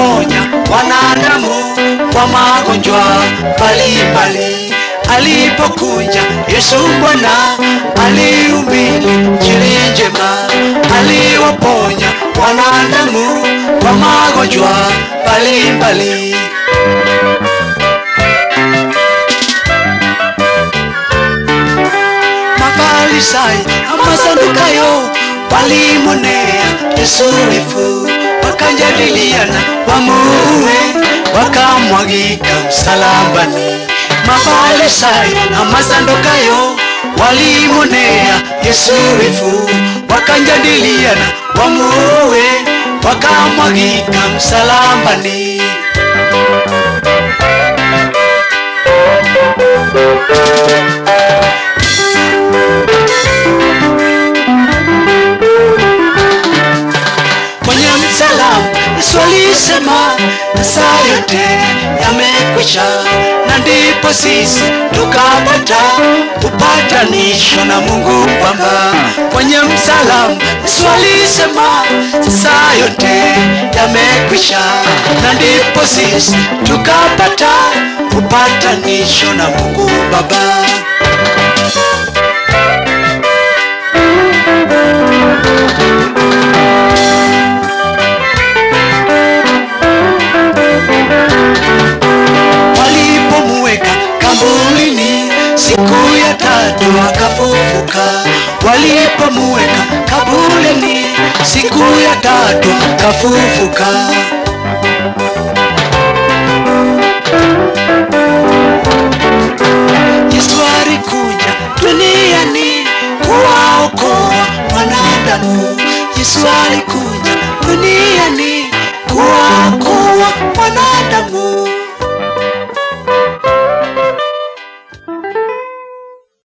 aliwaponya wanadamu kwa magonjwa mbalimbali. Alipokuja Yesu Bwana alihubiri injili njema, aliwaponya wanadamu kwa magonjwa mbalimbali. Mafarisayo na Masadukayo walimonea Yesu wivu, wakajadiliana wamuue, wakamwagika msalabani. Mafarisayo na Masadukayo walimonea Yesu wivu, wakajadiliana wamuue, wakamwagika msalabani. kwenye msalaba Yesu alisema masaa yote yamekwisha, na ndipo sisi tukapata upatanisho na Mungu Baba. Kwenye msalaba Yesu alisema masaa yote yamekwisha, na ndipo sisi tukapata upatanisho na Mungu Baba. walipomuweka kaburini siku ya tatu akafufuka. Walipomuweka kaburini siku ya tatu akafufuka. Yesu alikuja duniani kuwaokoa wanadamu. Yesu alikuja duniani kuwaokoa wanadamu.